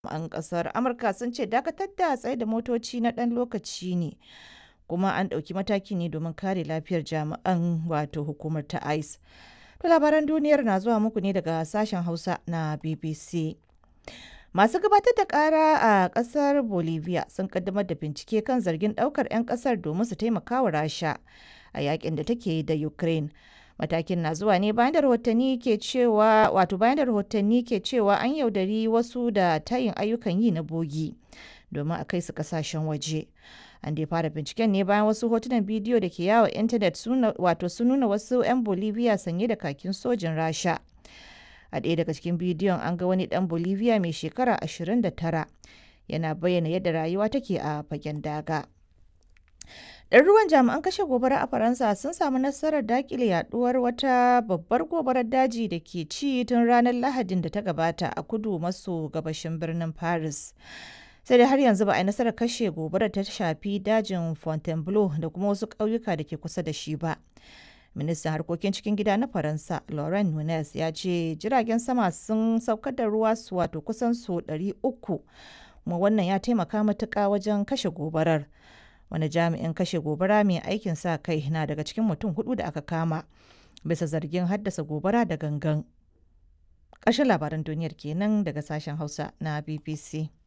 An kasar Amurka sun ce dakatar da tsaye da motoci na ɗan lokaci ne, kuma an ɗauki mataki ne domin kare lafiyar jami'an wato hukumar ta ICE. To labaran duniyar na zuwa muku ne daga sashen Hausa na BBC. Masu gabatar da ƙara a ƙasar Bolivia sun kaddamar da bincike kan zargin ɗaukar 'yan ƙasar domin su taimaka wa Rasha a yakin da take yi da Ukraine. Matakin na zuwa ne bayan da rahotanni ke cewa wato bayan da rahotanni ke cewa an yaudari wasu da tayin ayyukan yi na bogi domin a kai su kasashen waje. An dai fara binciken ne bayan wasu hotunan bidiyo da ke yawo intanet wato sun nuna wasu 'yan Bolivia sanye da kakin sojin Rasha. A ɗaya daga cikin bidiyon an ga wani ɗan Bolivia mai shekara 29 yana bayyana yadda rayuwa take a fagen daga. Ɗaruruwan jami'an kashe gobara a Faransa sun samu nasarar dakile yaduwar wata babbar gobarar daji da ke ci tun ranar Lahadin da ta gabata a kudu maso gabashin birnin Paris. Sai dai har yanzu ba a yi nasarar kashe gobarar ta shafi dajin Fontainebleau da kuma wasu ƙauyuka da ke kusa da shi ba. Ministan harkokin cikin gida na Faransa, Laurent Nunez, ya ce jiragen sama sun saukar da ruwa su wato kusan su 300 kuma wannan ya taimaka matuƙa wajen kashe gobarar. wani jami'in kashe gobara mai aikin sa kai na daga cikin mutum hudu da aka kama bisa zargin haddasa gobara da gangan ƙarshen labaran duniyar kenan daga sashen hausa na bbc